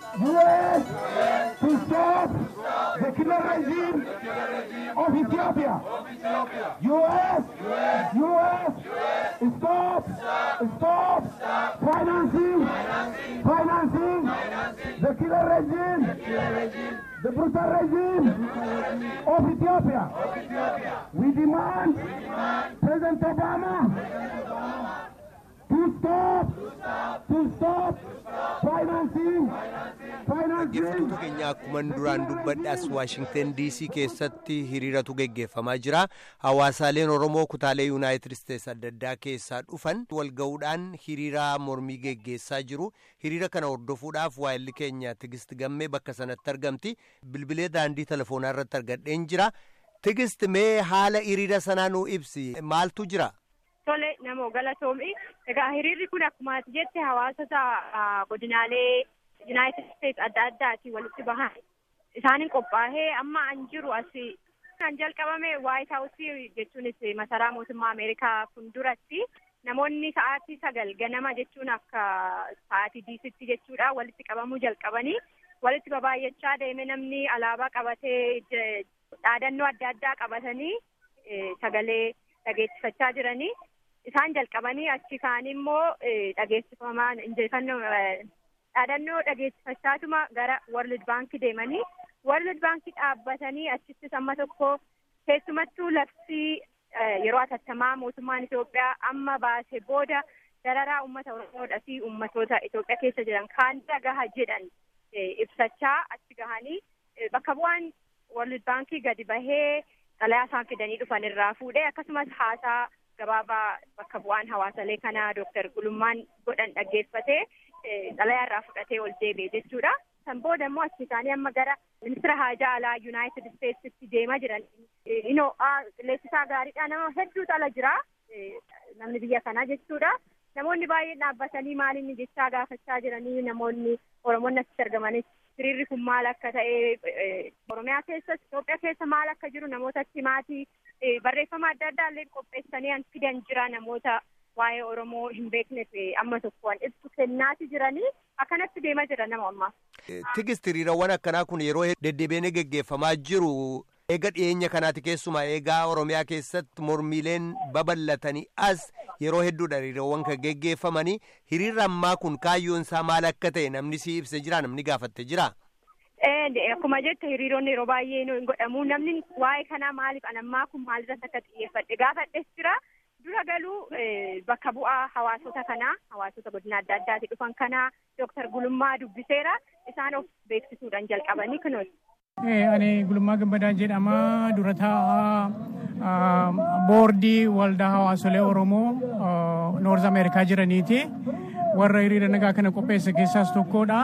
U.S. to stop the killer regime of Ethiopia. U.S. U.S. Stop, stop financing, financing the killer regime, the brutal regime of Ethiopia. We demand President Obama to stop, to stop financing, Dhaggeeffattoota financing. keenya akkuma duraan dubbadhe as Waashingten DC keessatti hiriiratu geggeeffamaa jira. Hawaasaaleen Oromoo kutaalee Yuunaayitid Isteets adda addaa keessaa dhufan wal ga'uudhaan hiriira mormii geggeessaa jiru. Hiriira kana hordofuudhaaf waayilli keenya Tigist Gammee bakka sanatti argamti. Bilbilee daandii telefoonaa irratti argadheen jira. Tigist mee haala hiriira sanaa nuu ibsi. Maaltu jira? Tole namoo galatoomi. Egaa hiriirri kun akkuma ati jette hawaasota ah, godinaalee Yuunaayitid Isteets adda addaati walitti bahan. Isaaniin qophaa'ee amma an jiru asi kan jalqabame Waayit Haawusii jechuunis masaraa mootummaa Ameerikaa fuulduratti namoonni sa'aatii sagal ganama jechuun akka sa'aatii diisitti jechuudha walitti qabamuu jalqabanii walitti babaay'achaa deeme namni alaabaa qabatee je- dhaadannoo adda addaa qabatanii eh, sagalee dhageessifachaa jiranii. isaan jalqabanii achi kaan immoo eh, dhageessifamaan injifannoo eh, dhaadannoo dhageessifachaatuma gara World Bank deemanii World Bank dhaabbatanii achittis amma tokko keessumattuu labsii eh, yeroo atattamaa mootummaan Itoophiyaa amma baase booda dararaa uummata Oromoodhaa fi uummatoota Itoophiyaa keessa jiran kaan gaha jedhan eh, ibsachaa achi gahanii eh, bakka bu'aan World Bank gadi bahee xalayaa isaan fidanii dhufan irraa fuudhee akkasumas haasaa gabaabaa bakka bu'aan hawaasalee kanaa Dooktar Gulummaan godhan dhaggeeffatee eh, xalayaa irraa fudhatee ol deebi'e jechuudha. San booda immoo achi isaanii amma gara ministira haajaa alaa Yuunaayitid Isteetsitti deemaa jiran. Eh, Inoo qilleessisaa gaariidha nama hedduutu ala jira eh, namni biyya kanaa jechuudha. Namoonni baay'een dhaabbatanii maal inni jechaa gaafachaa jiranii namoonni Oromoonni achitti argamanis hiriirri kun maal akka ta'e eh, Oromiyaa keessas Itoophiyaa keessa maal akka jiru namoota achi maatii eh, barreeffama adda addaa illee qopheessanii an fidan jira namoota waa'ee Oromoo hin beekneef eh, amma tokkoon ibsu kennaati jiranii akkanatti deemaa jira nama ammaa. Tigist hiriirawwan akkanaa kun yeroo deddeebiin geggeeffamaa jiru eega dhiyeenya kanaati keessumaa eegaa Oromiyaa keessatti mormiileen babal'atanii as yeroo hedduudha hiriirawwan kan geggeeffamanii hiriirri ammaa kun kaayyoon isaa maal akka ta'e namni si ibse jira namni gaafatte jira. Eh, Akkuma jette hiriironni yeroo baay'ee hin godhamu namni waa'ee kanaa maaliif anammaa kun maalirratti akka xiyyeeffadhe gaafadhes jira. Dura galuu eh, bakka bu'aa hawaasota kanaa hawaasota godina adda addaatii dhufan kanaa Dooktar Gulummaa dubbiseera isaan of beeksisuudhaan jalqabanii kunuun. Eh, Ani Gulummaa Gammadaa jedhama dura taa'aa boordii waldaa hawaasolee Oromoo Noorz Ameerikaa jiraniiti. Warra hiriira nagaa kana qopheesse keessaas tokkodha.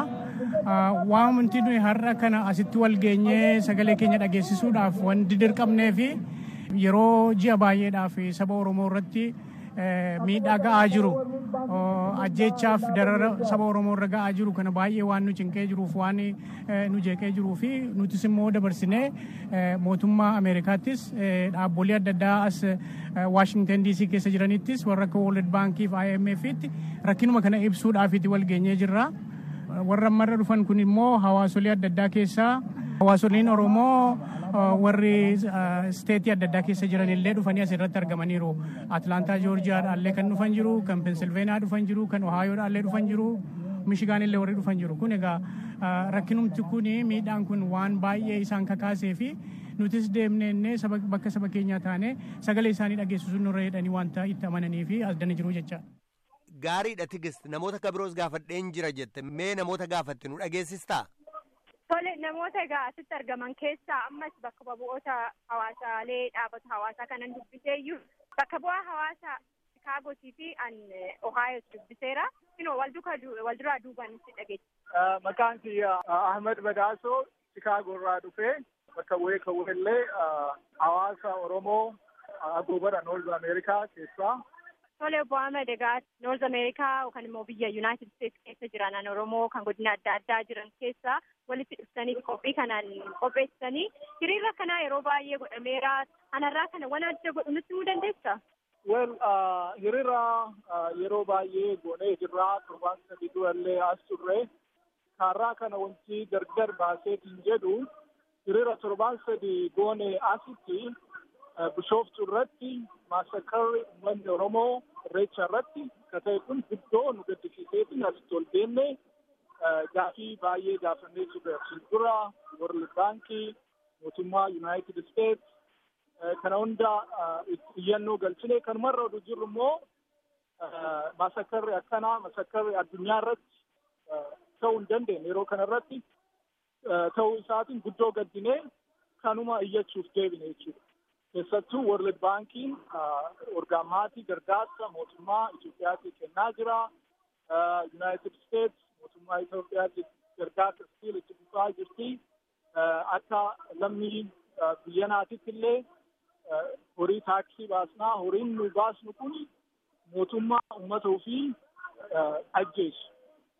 Wanti nuyi har'a kana asitti wal geenyee sagalee keenya dhageessisuudhaaf wanti dirqamnee fi yeroo ji'a baay'eedhaaf saba Oromoo irratti miidhaa ga'aa jiru ajjeechaaf darara saba Oromoo irra ga'aa jiru kana baay'ee waan nu cinqee jiruuf waan nu jeeqee jiruu fi nutis immoo dabarsinee mootummaa Ameerikaattis dhaabbolee adda addaa as Waashingten DC keessa jiranittis warra akka World Baankii fi IMF'tti rakkinuma kana ibsuudhaafiti wal geenyee jirra. Warra ammarra dhufan kun immoo hawaasolee adda addaa keessaa hawaasoliin Oromoo warri steetii adda addaa keessa jiran illee dhufanii asirratti argamaniiru. Atlaantaa Joorjiyaadhaallee kan dhufan jiru, kan Pensilveeniyaa dhufan jiru, kan Ohaayoodhaallee dhufan jiru, Mishigaan illee warri dhufan jiru. Kun egaa rakkinumti kun miidhaan kun waan baay'ee isaan kakaasee fi nutis deemnee bakka saba keenyaa taane sagalee isaanii dhageessisuun nurra jedhanii wanta itti amananii fi as dana jiru jecha. Gaariidha tigist namoota kabiroos gaafadheen jira jette mee namoota gaafatte nu dhageessistaa? Tole namoota egaa asitti argaman keessaa ammas bakka bu'oota hawaasaalee dhaabata hawaasaa kanan dubbiseeyyuu bakka bu'aa hawaasa Chikaagotii fi an Ohaayoos dubbiseera. Inoo wal duraa duubaan si dhageessa. Maqaan kiyya Ahmed Badaaso Chikaagoo irraa dhufee bakka bu'ee kan illee hawaasa Oromoo agoobara Noorz Ameerikaa keessaa. Tole obbo Ahmed egaa Noorz Ameerikaa yookaan immoo biyya Yuunaayitid Isteets keessa jiran Oromoo kan godina adda addaa jiran keessaa walitti dhuftanii qophii kanaan qopheessanii hiriira kanaa yeroo baay'ee godhameera. Anarraa kana waan adda godhu nutti himuu dandeessaa? Well, hiriira yeroo baay'ee goonee jirra. Torbaan sadii durallee as turre. kaarraa kana wanti gargar baaseetiin jedhu hiriira torbaan sadi goone asitti bishooftu irratti maasakarri uummanni Oromoo irreecha irratti akka ta'e kun guddoo nu gaddisiiseetiin asitti ol deemne gaafii baay'ee gaafannee turre asiin dura World Baankii mootummaa United States kana hunda iyyannoo galchine kanumarra oduu jirru immoo maasakarri akkanaa maasakarri addunyaa irratti ta'uu hin dandeenye yeroo kana irratti ta'uu isaatiin guddoo gaddinee kanuma iyyachuuf deebine jechuudha. Keessattuu World Baankiin orgaamaatii gargaarsa mootummaa Itoophiyaatii kennaa jira. United States mootummaa Itoophiyaatii gargaarsa stiil itti fufaa jirti. Akka lammii biyya naatitti illee horii taaksii baasnaa horiin nu baasnu kun mootummaa uummata ofii ajjeesu.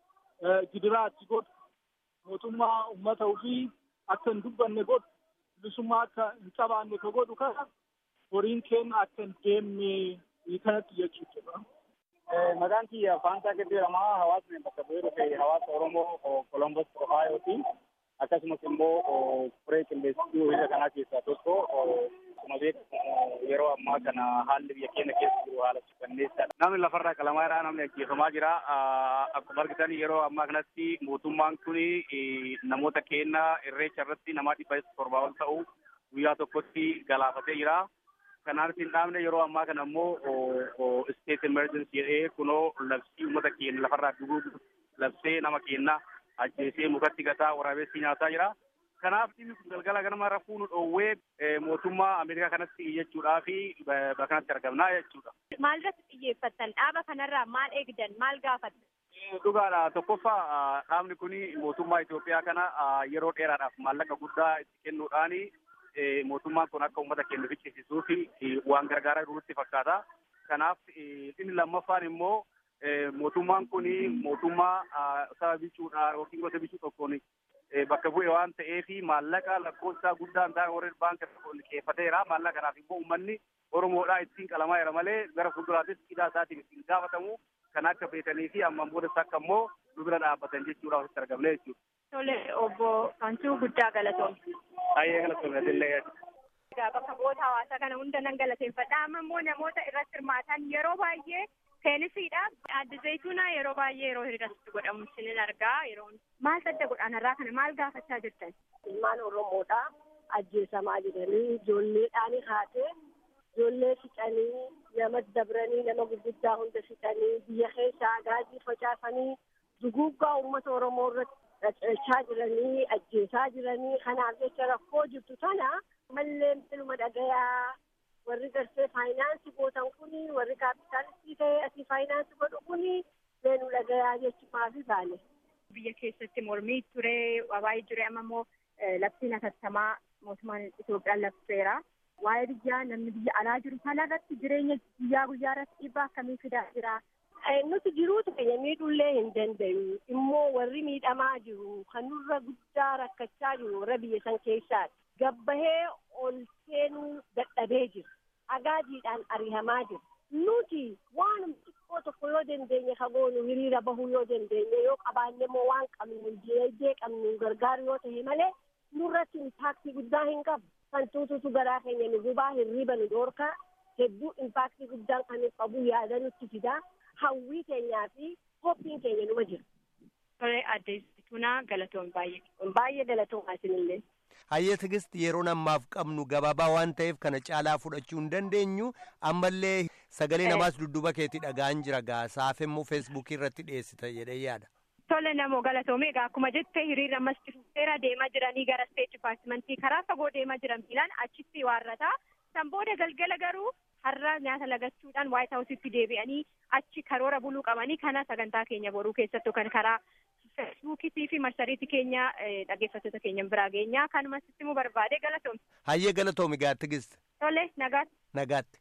Gidiraa itti godhu mootummaa uummata ofii akka hin dubbanne godhu bilisummaa akka hin qabaanne ka godhu kana horiin keenya akka hin deemne kanatti jechuudha. Maqaan kiyya Faantaa Gaddeeramaa hawaasni bakka bu'ee dhufe hawaasa Oromoo Kolombos Ohaayooti. Akkasumas immoo furee qilleessituu hiriira kanaa keessaa tokko akkuma beekamu yeroo ammaa kana haalli biyya keenya keessa jiru haala suukanneessaadha. Namni lafarraa qalamaa irraa namni ajjeefamaa jira. Akkuma argitan yeroo ammaa kanatti mootummaan kun namoota keenya irreecha irratti nama dhibba torbaa ol ta'u guyyaa tokkotti galaafatee jira. Kanaanis hin dhaabne yeroo ammaa kana immoo state emergency jedhee kunoo labsii uummata keenya lafarraa dhuguu labsee nama keenya ajjeesee mukatti gataa waraabessi nyaataa jira. Kanaaf dhimmi kun galgala ganama rafuu nu dhoowwee mootummaa Ameerikaa kanatti iyyachuudhaa fi bakkanatti argamnaa jechuudha. Maalirratti xiyyeeffattan dhaaba kanarraa maal eegdan maal gaafattan? Dhugaadha tokkoffaa dhaabni kun mootummaa Itoophiyaa kana yeroo dheeraadhaaf maallaqa guddaa itti kennuudhaan mootummaan kun akka uummata keenya ficcisiisuu fi waan gargaaraa jirutti fakkaata. Kanaaf inni lammaffaan immoo mootummaan kun mootummaa saba bichuudhaan yookiin gosa bichuu tokkoon bakka bu'e waan ta'eef maallaqa lakkoofsa guddaan ta'e warreen baankii liqeeffateera. Maallaqa kanaaf immoo uummanni Oromoodhaa ittiin qalamaa jira malee gara fuulduraattis hidhaa isaatiin ittiin gaafatamu kan akka beekanii fi ammaan boodas akka immoo nu bira dhaabbatan jechuudha wasitti argamne jechuudha. Tole obbo Faantuu guddaa galatoomne. Baay'ee galatoomne illee. Egaa bakka bu'oota hawaasaa kana hunda nan galateeffadha. Amma immoo namoota irratti hirmaatan yeroo baay'ee seenisiidha. Adda zayituunaa yeroo baay'ee yeroo hiriirratti godhamu isinin argaa. Yeroo maal sadda godhaanarraa kana maal gaafachaa jirtan? Ilmaan Oromoodha ajjeesamaa jiranii ijoolleedhaan haatee ijoollee fixanii nama dabranii nama gurguddaa hunda fixanii biyya keessaa gaazii facaasanii duguuggaa uummata Oromoo irratti dhachaa jiranii ajjeesaa jiranii kanaaf jecha rakkoo jirtu tana mallee ilma dhagayaa warri garsee faayinaansii gootan kuni warri kaapitaalistii ta'ee asii faayinaansii godhu kuni leenu dhagayaa jechuudhaaf baane. Biyya keessatti mormii ture wabaayii ture amma immoo labsiin hatattamaa mootummaan Itoophiyaan labseera. Waa'ee biyyaa namni biyya alaa jiru kana irratti jireenya guyyaa guyyaa irratti dhiibbaa akkamii fidaa jira? Nuti jiruutu keenya miidhullee hin danda'u. Immoo warri miidhamaa jiru kan nurra guddaa rakkachaa jiru warra biyya san keessaati. Gabbahee ol seenuu dadhabee jira. Agaadiidhaan ari'amaa jira. Nuti waan xiqqoo tokko yoo dandeenye kagoonu hiriira bahuu yoo dandeenye yoo qabaanne immoo waan qabnu diinagdee qabnu gargaaru yoo ta'e malee nurratti impaaktii guddaa hin qabu. Kan tuututu garaa keenya nu gubaa hirriba nu dhoorkaa hedduu impaaktii guddaan kan qabu yaada nutti fidaa. hawwii keenyaa fi hophiin keenya numa jira. Tole adde Tunaa galatoon baay'ee. Baay'ee galatoomaa isinillee. Hayyee Tigist yeroo ammaaf qabnu gabaabaa waan ta'eef kana caalaa fudhachuu hin dandeenyu ammallee sagalee namaas dudduuba keetti dhaga'an jira gaa saaf immoo feesbuukii irratti dhiyeessita jedhee yaada. Tole namoo galatoome egaa akkuma jette hiriirri ammas seera deemaa jiranii gara steet dipaartimentii karaa fagoo deemaa jiran miilaan achitti waarrataa san booda galgala garuu har'a nyaata lagachuudhaan waayit haawusitti deebi'anii achi karoora buluu qabanii kana sagantaa keenya boruu keessattuu kan karaa feesbuukiitii fi marsariitii keenya dhaggeeffattoota keenya biraa geenyaa kanuma sitti immoo barbaade galatoomi. Hayyee galatoomi gaa Tigist. Tole nagaatti. Nagaatti.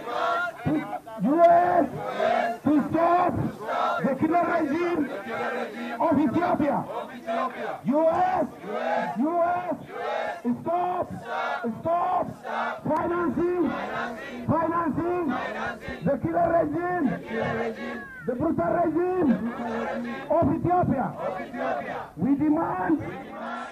U.S. to stop the killer regime of Ethiopia. U.S. U.S. Stop, stop financing, financing the killer regime, the brutal regime of Ethiopia. We demand